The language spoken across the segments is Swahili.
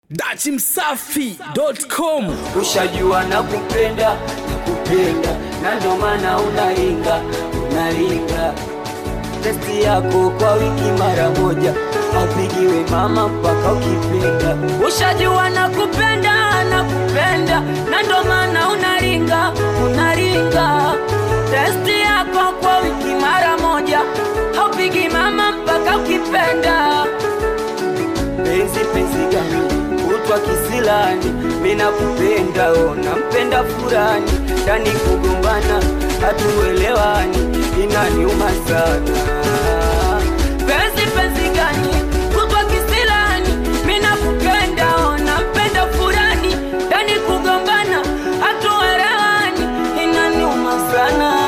dachimsafi.com ushajua na kupenda na kupenda na ndo maana unaringa unaringa testi yako kwa wiki mara moja aupigiwe mama mpaka ukipenda ushajua na kupenda na kupenda na ndo maana unaringa unaringa testi yako kwa wiki mara moja haupigi mama mpaka ukipenda penzi penzi gani utwa kisilani mina kupenda ona mpenda furani ndani kugombana hatuelewani inaniuma sana penzi penzi gani utwa kisilani mina kupenda ona mpenda furani ndani kugombana hatuelewani inaniuma sana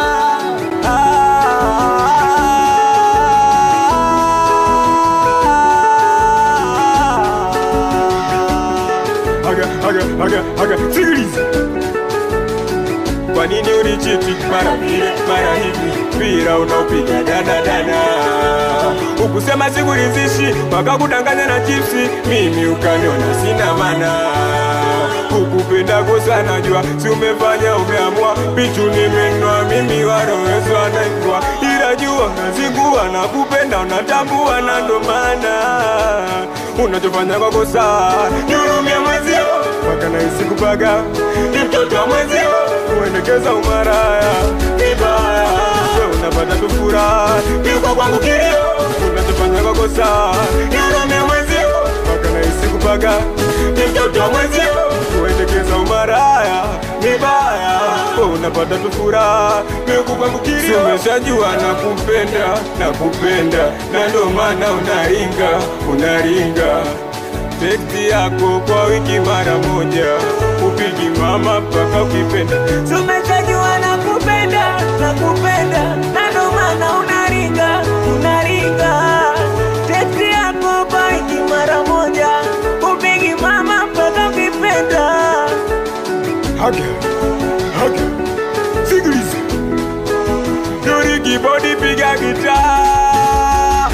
Haga, haga, haga, haga, sikiliza. Kwa nini unichiti mara vile mara hivi, mpira unaopiga dana dana, ukusema sikuridhishi, mpaka kudanganya na chipsi, mimi ukaniona sina mana kukupenda kosa najua, si umefanya umeamua, pichu nimenwa mimi warowezwa naingwa, ila jua nazingua na kupenda unatambua, na ndo maana unachofanya kwa kosa nihurumia mwezio, mpaka nahisi kupaga ni mtoto wa mwezio, kuendekeza umaraya vibaya, we unapata tu furaha, ni kwa kwangu kilio, unachofanya kwa kosa nihurumia mwezio, mpaka nahisi kupaga ni mtoto wa mwezio, kuendekeza umaraya vibaya, we unapata tu furaha, ni kwa kwangu kilio, umeshajua na kupenda na kupenda, na ndo maana unaringa unaringa tekti yako kwa wiki mara moja, upigi mama mpaka ukipenda. Tumechajua na kupenda na kupenda na ndo maana unaringa unaringa teksti yako kwa wiki mara moja upigi mama mpaka ukipenda Haga, haga, sikiliza, Dori kibodi piga gitaa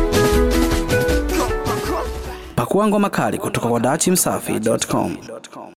pakua ngoma kali kutoka kwa dachimsafi.com